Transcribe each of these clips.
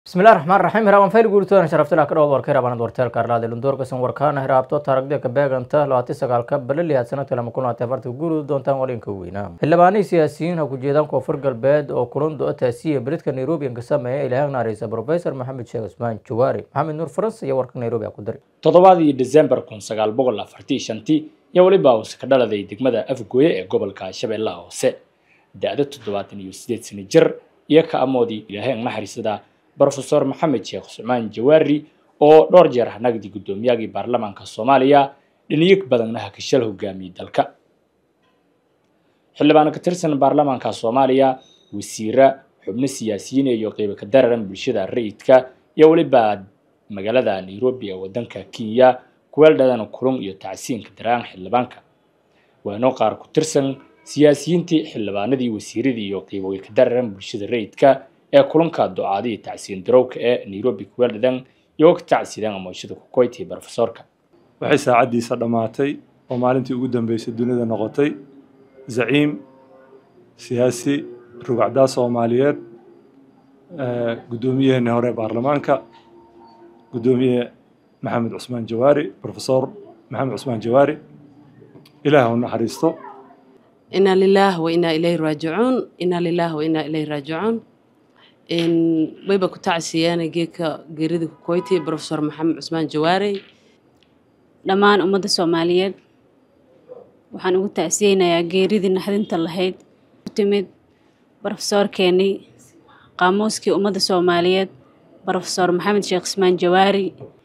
bismillahi raxmaan raxiim hiraabaan fayl guuritoona sharaftila ka dhowd warka hiraabaan warteelka arlaade lundoorkasan warkaana hiraabto taaragdeka beeganta labaatan sagaalka balaliyaad sanadka lama kun labaatan afarta guurida doontaan walinka weynaa xildhibaanihii siyaasiyiin ha ku jeedaan koonfur galbeed oo kulan do-ataasiya beledka nairobi ka sameeya ilaahag naareysa professor maxamed sheekh cusmaan jawaari maxamed nuur faransa iyo warka nairobi a ku dari toddobadii december kun sagaal boqol afartii shantii iyo weliba uuse ka dhaladay degmada afgooye ee gobolka shabeellaha hoose da-da toddobaatan iyo sideed sano jir iyo ka amoodii ilaahay naxariisada brofesor maxamed sheekh cusmaan jawaari oo dhowr jeer nagdi guddoomiyagii baarlamaanka soomaaliya dhiniyig badanna hakashal hogaamiyey dalka xildhibaan ka tirsan baarlamaanka soomaaliya wasiira xubno siyaasiyiin iyo qeybo ka dararan bulshada rayidka iyo weliba magaalada nairobi ee wadanka kenya kuweeldhadan kulun iyo tacsiinka daraan xildhibaanka waano qaar ku tirsan siyaasiyiintii xildhibaanadii wasiiradii iyo qeybo ka dararan bulshada rayidka ee kulanka ducaadii tacsiin darowka ee nairobi kuweeldhadan iyo ka tacsiidaan amoshada kukoyti brofesorka waxay saacaddiisa dhammaatay oo maalintii ugu dambeysay dunida noqotay zaciim siyaasi rugacdaa soomaaliyeed guddoomiyaheenii hore baarlamaanka guddoomiye maxamed cusmaan jawaari profesor maxamed cusmaan jawaari ilaah u naxariisto inaa lilaah wa inaa ilayhi raajicuun inaa lilaah wa inaa ilayhi raajicuun wayba ku tacsiyaana geedka geerida kukoyti profesor maxamed cusmaan jawaari dhammaan ummadda soomaaliyeed waxaan ugu tacsiyeynayaa geeridii naxdinta lahayd ku timid brofesoorkeenii qaamuuskii ummadda soomaaliyeed brofesor maxamed sheekh cusmaan jawaari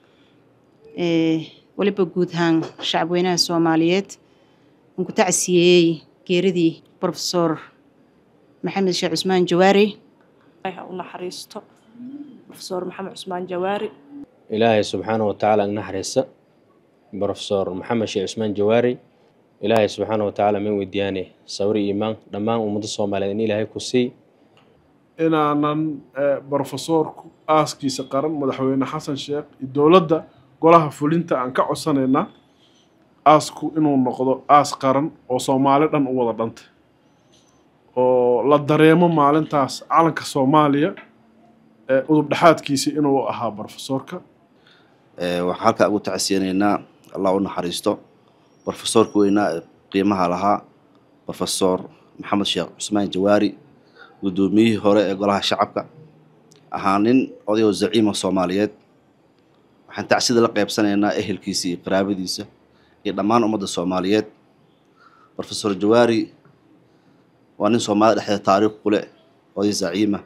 weliba guud ahaan shacabweynaha soomaaliyeed aan ku tacsiyeeyey geeridii brofesor maxamed sheekh cusmaan jawaari u naxariisto brofesor maxamed cusmaan jawaari ilaahay subxaana wa tacaala naxariista brofesor maxamed sheekh cusmaan jawaari ilaahay subxaana wa tacaala ma weydiyaane sabri iimaan dhammaan ummadda soomaaliyeed in ilaahay ku sii inaanan brofesoorku aaskiisa qaran madaxweyne xasan sheekh iyo dowladda golaha fulinta aan ka codsanaynaa aasku inuu noqdo aas qaran oo soomaali dhan u wada dhantay oo la dareemo maalintaas calanka soomaaliya ee udub dhexaadkiisa inuu ahaa brofesoorka waxaan halkaa ugu tacsiyanaynaa allah u naxariisto brofesoorka weynaa ee qiimaha lahaa brofesor maxamed sheekh cusmaan jawaari guddoomiyihii hore ee golaha shacabka ahaa nin odayoo zaciima soomaaliyeed waxaan tacsida la qeybsanaynaa ehelkiisa iyo qaraabadiisa iyo dhammaan ummadda soomaaliyeed brofesor jawaari waa nin soomaalida dhexdeeda taariikh ku leh oday zaciima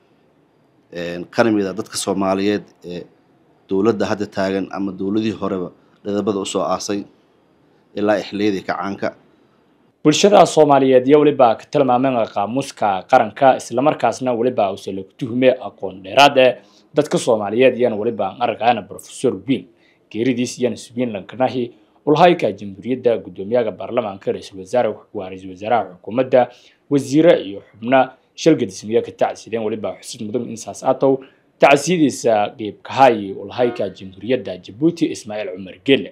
kana mid a dadka soomaaliyeed ee dowladda hadda taagan ama dowladihii horeba dhidabada usoo aasay ilaa ixliyadii kacaanka bulshada soomaaliyeed iyo weliba ka tilmaameen qaamuuska qaranka islamarkaasna weliba use lagu tuhume aqoon dheeraad ee dadka soomaaliyeed iyana weliba aragayana brofesor wiil geeridiis iyana subiin lankanahi ulhayka jamhuuriyadda guddoomiyaha baarlamaanka ra-iisul wasaare waa ra-iisul wasaaraha xukuumadda wasiire iyo xubna shalgadismiye ka tacsiideen weliba xusid mudan insaas atow tacsiyadiisa qeybkahayi ulhayka jamhuuriyadda jabuuti ismaaciil cumar gelle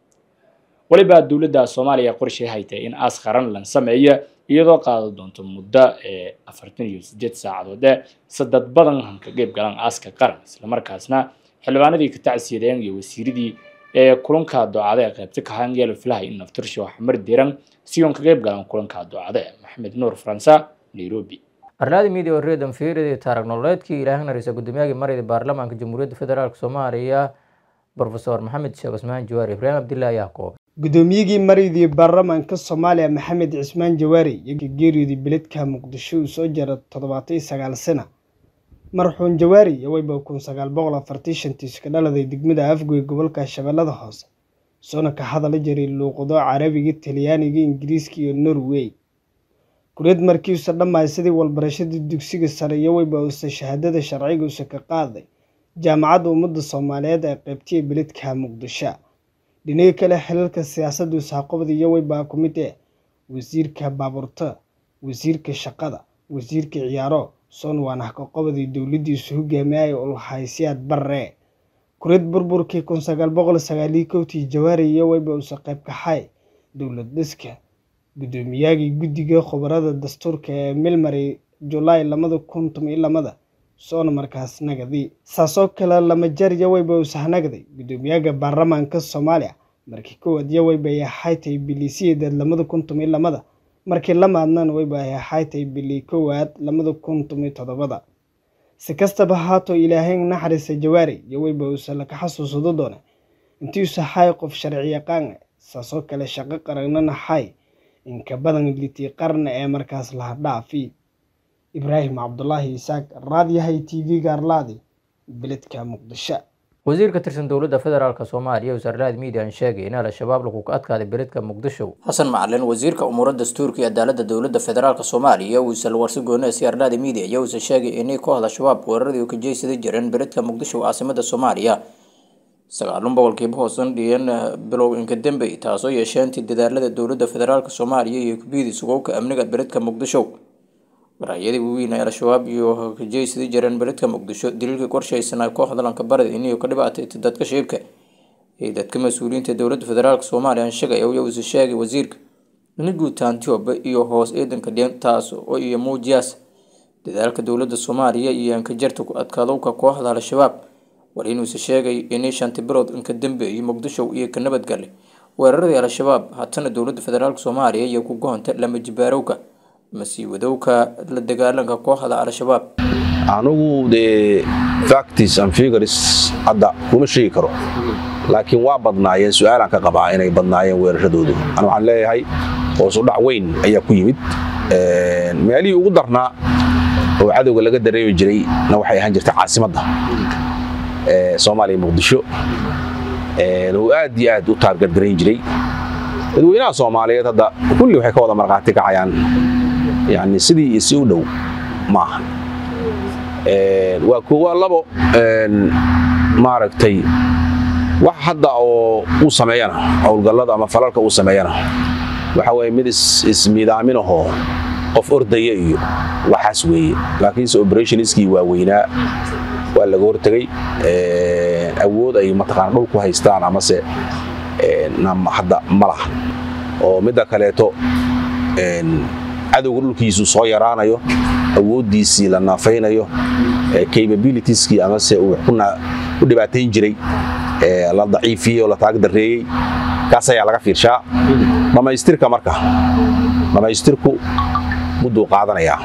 weliba dowladda soomaaliya qorshay haytay in aas qaran lan sameeya iyadoo qaada doonto muddo ee afartan iyo sideed saacadood ee sadad badan hanka qeyb galaan aaska qaran islamarkaasna xildhibaanadii ka tacsiyadeen iyo wasiiradii ee kulanka doocada ee qaybta kahaan yeelo filahay in naftirsho xamar diran si uun ka qeyb galaan kulanka doocada maxamed nuur faransa nairobi arlaadi midia reedan fiiridii taarag nololeedkii ilaahay nareysa guddoomiyagii marayda baarlamaanka jamhuuriyadda federaalk soomaaliya brofesor maxamed sheekh cusmaan jawaari ibraahim abdillah ayaa koobay guddoomiyigii maraydii baarlamaanka soomaaliya maxamed cismaan jawaari iyo geeriyodii beledka muqdisho uu soo jara toddobaatan sagaal sana marxuun jawaari iyo wayba kun sagaal boqol afartii shantiis ka dhaladay degmada afgoy gobolka shabeellada hoose soona ka hadala jiray luuqado carabiga talyaaniga ingiriiska iyo norway kureed markiiusa dhammaay sidii walbarashadii dugsiga sare iyo wayba uuse shahaadada sharciga uuse ka qaaday jaamacadda ummadda soomaaliyeed ee qaybtiya beledka muqdisho dhinaga kale xilalka siyaasadda usaaqobda iyo waybaa ku mid eh wasiirka baabuurta wasiirka shaqada wasiirka ciyaaro soon waana haqaqobadii dowladdiisu hogaamiyay ulhaysiyaad barre kureed burburkii kun sagaal boqol sagaalii kowtii jawaari iyo wayba uuse qayb kaxay dowlad dhiska guddoomiyagii guddiga khubarada dastuurka ee milmary julaay lamada kun toban iyo lamada soona markaas nagadi saasoo kale lama jar yawayba usahnagday guddoomiyaha baarlamaanka soomaaliya markii kowaad yawayba ay ahaaytay biliisiyadeed lamada kun tomiyo lamada markii lamaadnana wayba ay ahaaytay bili kowaad lamada kun tomiyo toddobada si kastaba haato ilaahay naxariisa jawaari yawayba uusa laka xasuusado doona intii usahay qof sharci yaqaan saasoo kale shaqo qarannana hay inka badan litii qarna ee markaas laha dhaafi ibraahim cabdulaahi isaaq raadyahay t v-ga arlaadi beledka muqdisho wasiir ka tirsan dowladda federaalk soomaaliya wasarlaad miidiyan sheegay in al-shabaab lagu ka adkaaday beledka muqdisho xasan macalin wasiirka umuuro dastuurka iyo cadaaladda dowladda federaalk soomaaliya wiisal warsi goone si arlaada miidiya ayaa uusa sheegay inay kooxda shabaab weeraradii u ka jeysada jireen beledka muqdisho caasimada soomaaliya sagaalun boqolkiiba hoosan dhiyan bilow inka dambey taasoo yeesheentii dadaalada dowladda federaalk soomaaliya iyo kubiyadii sugowka amniga beledka muqdisho waraayadii waaweyn ee al-shabaab iyo kajeysada jireen beledka muqdisho daliilka qorshaysanaa kooxda lankabarada inay ka dhibaatayta dadka shicibka ee dadka mas-uuliyiinta dowladda federaalk soomaaliya sheegaya uusa sheegay wasiirka in guutaantioba iyo hoos ciidanka dhiyan taas oo iyo muujiyaas dadaalka dowladda soomaaliya iyo ankajarta ku adkaadowka kooxda al-shabaab war inuusa sheegay inay shanti bilood inka dambeeyay muqdisho iyo ka nabadgale weeraradii al-shabaab haatana dowladda federaalk soomaaliya iyo ku goonta lama jibaarowka masiiwadowka la dagaalanka kooxda al-shabaab anigu dee factis and figures hadda kuma sheegi karo laakiin waa badnaayeen su-aalaan ka qabaa inay badnaayeen weerashadoodu an waxaan leeyahay hoos u dhac weyn ayaa ku yimid meelihii ugu darnaa oo cadowga laga dareemi jiray na waxay ahaan jirtay caasimadda soomaaliya muqdisho oo aad iyo aad u taargargarayn jiray dadweynaha soomaaliyeed hadda kulli waxay ka wada markhaati kacayaan yani sidii iyo si u dhow maaha waa koowaa labo maaragtay wax hadda oo uu sameeyana howlgallada ama falalka uu sameeyana waxa weye mid ismiidaaminahoo qof ordaya iyo waxaas weeye laakiinse operationskii waaweynaa waa laga hortegay awood ay mataqaana dhul ku haystaan amase hadda ma laha oo midda kaleeto cadowga dhulkiisu soo yaraanayo awooddiisii la naafaynayo capabilitieskii amase uu ku dhibaatayn jiray la daciifiyey oo la taagdareeyey kaas ayaa laga fiirshaa dhammaystirka marka dhammaystirku mudduu qaadanayaa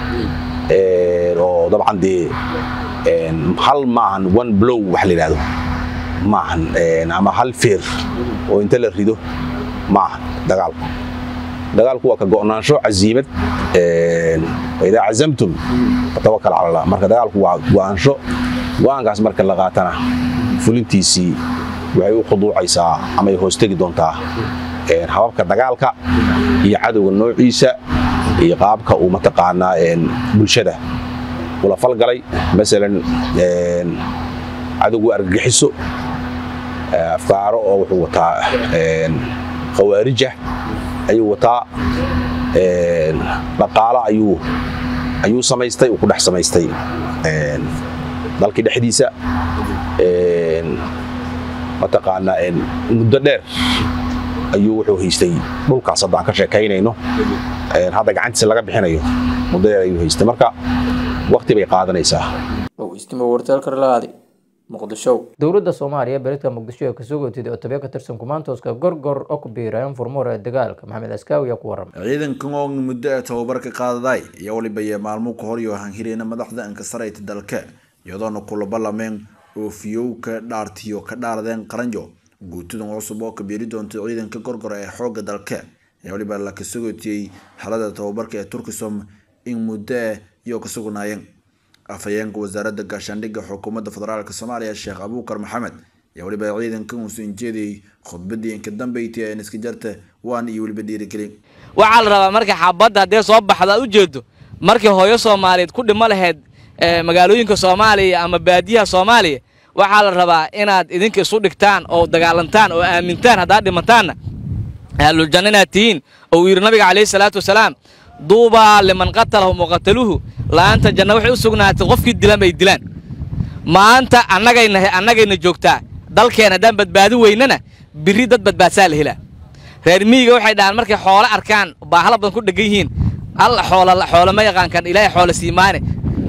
oo dabcan dee hal maahan one blow wax la yidhahdo maahan ama hal feer oo inta la rido maahan dagaalku dagaalku waa ka go'naansho casiimad idaa cazamtum fatawakal cala allah marka dagaalku waa go'aansho go'aankaas marka la qaatana fulintiisii waxay u khuduucaysaa ama ay hoostegi doontaa hababka dagaalka iyo cadowga noociisa iyo qaabka uu mataqaanaa bulshada ula falgalay masalan cadowgu argagixiso afkaaro oo wuxuu wataa khawaarija ayuu wataa dhaqaalo ayuu ayuu samaystay uu ku dhex samaystay dalkii dhexdiisa mataqaanaa muddo dheer ayuu wuxuu haystay dhulkaas hadda aan ka sheekaynayno hadda gacantiisa laga bixinayo muddo dheer ayuu haystay marka waqti bay qaadanaysaa dowladda soomaaliya beledka muqdisho ee kasoo gootida oo tabiya ka tirsan kumaantooska gorgor oo ku biirayeen furmoor ee dagaalka maxamed askaawi ayaa ku waramay ciidankan oo muddo ee tababarka qaadaday iyo waliba iyo maalmo ka hor iyo hanhireyna madaxda ankasarayta dalka iyadoona kula ballameen oofiyowka dhaartiyo ka dhaaradeen qaranjo guutadan cusub oo ka biiri doonta ciidanka gorgor ee xoogga dalka ee waliba la kasogootiyey xalada tababarka ee turkisom in muddo iyo ka sugnaayeen afhayeenka wasaaradda gaashaandhigga xukuumadda federaalk soomaaliya sheekh abuukar maxamed ayaa weliba ciidankan uusu injeedayay khudbadii inka dambeyti ee iska jarta waan iyo weliba dhiirigelin waxaa la rabaa marka xabadda haddee soo baxda aad u jeedo markii hooyo soomaaliyeed ku dhimo lahayd magaalooyinka soomaaliya ama baadiyaha soomaaliya waxaa la rabaa inaad idinka isu dhigtaan oo dagaalantaan oo aamintaan haddaad dhimantaanna ahluljanna inaad tihiin oo uu yidhi nabiga calayhi salaatu wasalaam duubaa liman qatalahu muqataluhu la'aanta janna waxay u sugnaatay qofkii dilan bay dilaan maanta annagayna annagayna joogtaa dalkeen haddaan badbaadi weynana birri dad badbaadsaa la helaa reer miyiga waxay dhahaan markay xoolo arkaan baahla badan ku dhegan yihiin alla xoola xoolo ma yaqaankan ilaahay xoolo siimaane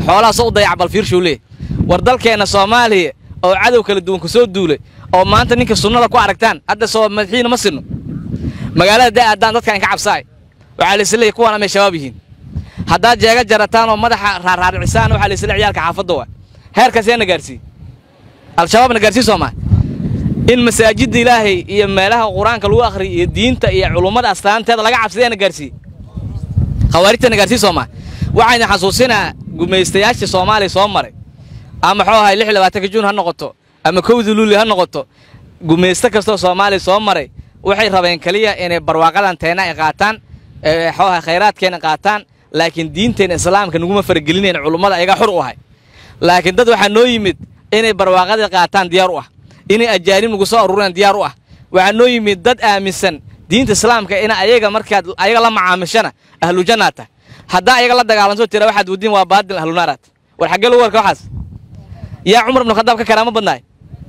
xoolaha soo u dayac bal fiirshow leeh war dalkeenna soomaaliya oo cadow kala duwan ku soo duulay oo maanta ninka sunnada ku aragtaan hadda soo madaxiina ma sinno magaalada daa aadaan dadkaan ka cabsaay waxaa laisleeyahy kuwan amay shabaab yihiin haddaad jeega jarataan oo madaxa raarraaricisaan waxaa laisle ciyaalka xaafadda waa heerkaas yaa na gaarsiiye al-shabaab na gaarsii soomaa in masaajidda ilaahay iyo meelaha qur-aanka lagu akhriyo iyo diinta iyo culummada astaanteeda laga cabsadaya na gaarsiiye khawaarijta na gaarsii soomaa waxayna xasuusinaa gumaystayaashii soomaaliya soo maray ama muxuu ahay lix labaatanka juun ha noqoto ama kowdii luuli ha noqoto gumaysto kastoo soomaaliya soo maray waxay rabeen keliya inay barwaaqadan teena ay qaataan muxuu ahay khayraadkeena qaataan laakiin diinteena islaamka naguma faragelinayn culummada ayaga xur u ahay laakiin dad waxaa noo yimid inay barwaaqadii qaataan diyaar u ah inay ajaanib nagu soo urureen diyaar u ah waxaa noo yimid dad aaminsan diinta islaamka in ayaga markaad ayaga la macaamishana ahlujannaad tah haddaa ayaga la dagaalanto tira waxaad wadiin waa baadil ahlunaaraad war xaggee lagu warka waxaas yaa cumar ibnu khadaab ka karaamo badnaay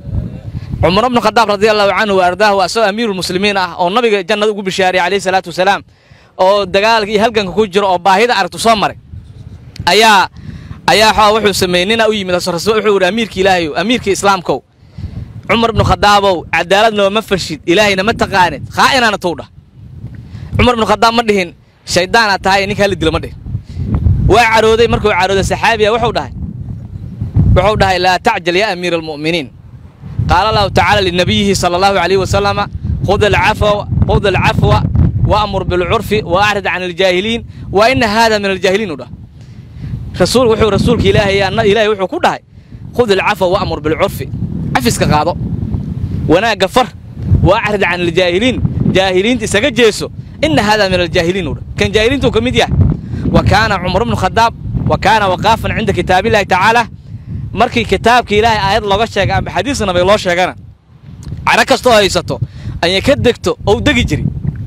cumar ibnu khadaab radia allahu canhu wa ardaahu asagoo amiirulmuslimiin ah oo nabiga jannada ugu bishaariyay calayhi salaatu wasalaam oo dagaalka iyo halganka ku jiro oo baahida aragtu soo maray ayaa ayaa xoo wuxuu sameeyey nina u yimid wuxuu yidhi amiirka ilaahayow amiirka islaamkow cumar ibnu khadaabow cadaalad nooma farshid ilaahayna ma taqaanid khaa'inaana tuu dhah cumar ibnu khadaab ma dhihin shayddaanaad tahay ninka halli dilo ma dhihin waa carooday markuu carooday saxaabiya wuxuu dhahay wuxuu dhahay laa tacjal yaa amiira almu'miniin qaala allahu tacaala linabiyihi sala allahu calayhi wasalama khud alcafwa khud alcafwa waamur bilcurfi wa acrid can aljaahiliin wa ina haada min aljaahiliin u dhah rasuul wuxuu rasuulka ilaahay ilaahay wuxuu ku dhahay khud alcafwa waamur bilcurfi cafiska qaado wanaagga far wa acrid can aljaahiliin jaahiliinta isaga jeeso ina haada min aljaahiliin u dhah kan jaahiliintuu ka mid yahay wa kaana cumar bnu khadaab wa kaana waqaafan cinda kitaabillahi tacaala markii kitaabka ilaahay aayad looga sheega ama xadiis nabiga loo sheegana caro kastoo haysato ayay ka degto ou degi jiri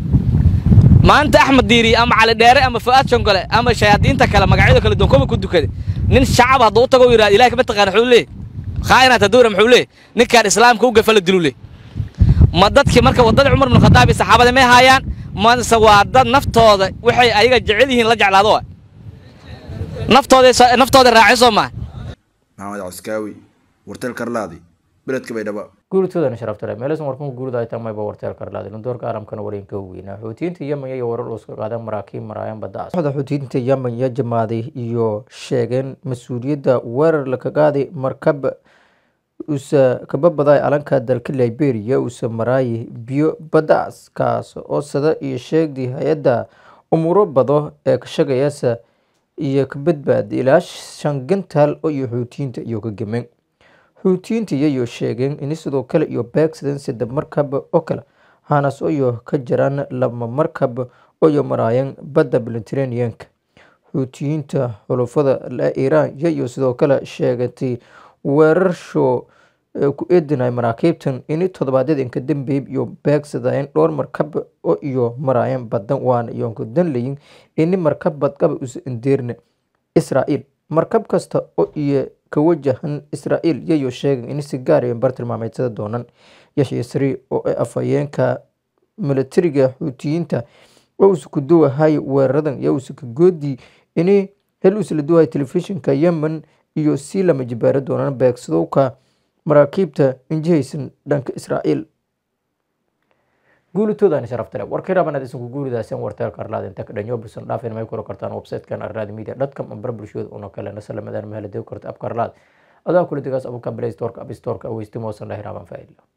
maanta axmed diiri ama cali dheere ama fu'aad shongole ama shayaadiinta kale magacyada kale doonkoba ku dukada nin shacab hadduu u tago u yidhahda ilahay kama taqaana wuxuu leeyahy khaa'inaata dawra muxuu leeyahy ninkaan islaamka u gafa la dilu leey ma dadkii marka waddadii cumar ibnu khadaab iyo saxaabada may haayaan mase waa dad naftooda waxay ayaga jecel yihiin la jeclaado wa naftooda naftooda raacay soo maaha maxamed caskaawi warteel karlaadi beledka baydhabo guuritoodana sharaftale meelasan warkunka guurida ay tamayba warteel karlaadi lundoorka caalamkana wareenka weynaa xuutiyiinta yemen iyo warar uuska qaadeen maraakiib maraayaan badda kooxda xuutiyiinta yemen iyo jamaaday iyo sheegeen mas-uuliyadda weerar laka qaaday markab usa kababaday alanka dalka liberia usa maraayi biyo baddaas kaas oo sada iyo sheegday hay-adda umuuro bado ee ka shagayasa iyo ka badbaada ilaa shan gantaal oo iyo xuutiyiinta iyo ka gemeen xuutiyiinta iyayo sheegeen in sidoo kale iyo beegsadeen saddex markab oo kale hanas oyo ka jiraan laba markab oyo maraayeen badda mediterraneanka xuutiyiinta xulufada iiraan iyayo sidoo kale sheegatay weerarsho ku eedinay maraakiibtan in toddobaadyada inka dambeeyay iyo beegsadeen dhowr markab oo iyo maraayeen badan waana iyoonka danlayin ini markab badqaba usa indeerna israa'iil markab kasta oo iyo ka wajahan israa'iil iyayo sheegan in si gaar iyo bartilmaameedsada doonan yashya sari oo ay afhayeenka militariga xuutiyiinta oo usa ku duwahay weeraradan iyo usa ka goodii ini hel usa la duwahay telefishinka yemen iyo si lama jibaaro doonaan beegsadowka maraakiibta injihaysan dhanka israa'iil guulitoodani sharaftale warkii rabanaad isanku guuridaasan warteel karlaad inta ka dhanyo busan dhaafin may kula kartaan websitekan arlaadi media dotcom ambar bulshooda una kale nasalamadaan mahaladew karta ab karlaad adaa kula degaas abuka play storeka app storeka aweystimo wasan lahiraaban faa'iidla